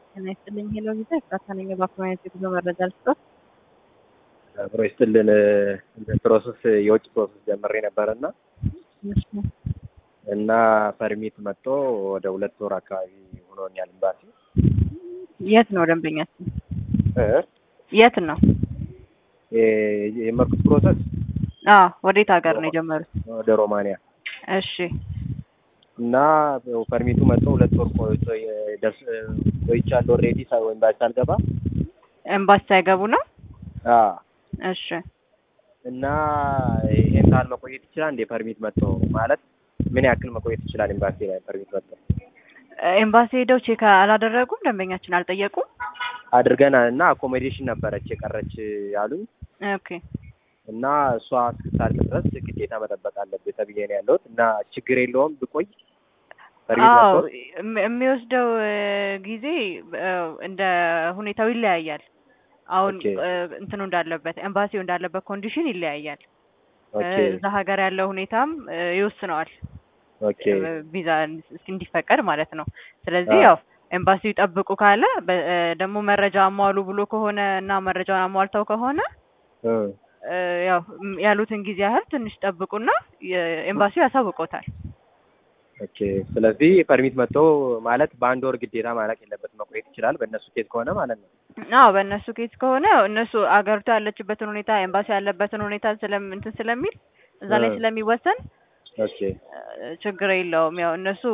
ጤና ይስጥልኝ ሄሎ ቪዛ ኤፍራታ ነኝ። በአካባቢ የጉዞ መረጃ ልስጦት። አብሮ ይስጥልን ፕሮሰስ የውጭ ፕሮሰስ ጀምሬ ነበረ እና እሺ፣ እና ፐርሚት መጥቶ ወደ ሁለት ወር አካባቢ ሆኖኛል። ኤምባሲ የት ነው ደንበኛችን? እ የት ነው? የ- የጀመርኩት ፕሮሰስ አዎ፣ ወዴት ሀገር ነው የጀመሩት? ወደ ሮማንያ እሺ፣ እና ፐርሚቱ መጥቶ ሁለት ወር ቆይቶ ደርስ ቆይቻለሁ። ኦልሬዲ ኤምባሲ ሳልገባ ኤምባሲ ሳይገቡ ነው? አ እሺ፣ እና ይሄን ያህል መቆየት ይችላል እንዴ? ፐርሚት መጥቶ ማለት ምን ያክል መቆየት ይችላል? ኤምባሲ ላይ ፐርሚት መጥቶ ኤምባሲ ሄደው ቼክ አላደረጉም? ደንበኛችን አልጠየቁም? አድርገናል እና አኮሞዴሽን ነበረች የቀረች ያሉኝ ኦኬ እና እሷ እስክታልቅ ድረስ ግዴታ መጠበቅ አለብህ ተብዬ ነው ያለሁት። እና ችግር የለውም ብቆይ ፐርሚት አዎ መጥቶ እም- የሚወስደው እ, ጊዜ እ, እንደ ሁኔታው ይለያያል። አሁን ኦኬ። እ, እንትኑ እንዳለበት ኤምባሲው እንዳለበት ኮንዲሽን ይለያያል። እ, ኦኬ እዛ ሀገር ያለው ሁኔታም እ, ይወስነዋል ኦኬ እ, ቪዛ እስ- እንዲፈቀድ ማለት ነው። ስለዚህ አዎ። ያው ኤምባሲው ይጠብቁ ካለ በ- እ, ደግሞ መረጃ አሟሉ ብሎ ከሆነ እና መረጃውን አሟልተው ከሆነ እ እ, ያው ም- ያሉትን ጊዜ ያህል ትንሽ ጠብቁና የ- ኤምባሲው ያሳውቆታል። ኦኬ። ስለዚህ ፐርሚት መጥቶ ማለት በአንድ ወር ግዴታ ማለቅ የለበትም መቆየት ይችላል በእነሱ ኬዝ ከሆነ ማለት ነው። አዎ በእነሱ ኬዝ ከሆነ ያው እነሱ አገሪቷ ያለችበትን ሁኔታ ኤምባሲ ያለበትን ሁኔታ ስለም እንትን ስለሚል እዛ ላይ እ። ስለሚወሰን ኦኬ እ፣ ችግር የለውም። ያው እነሱ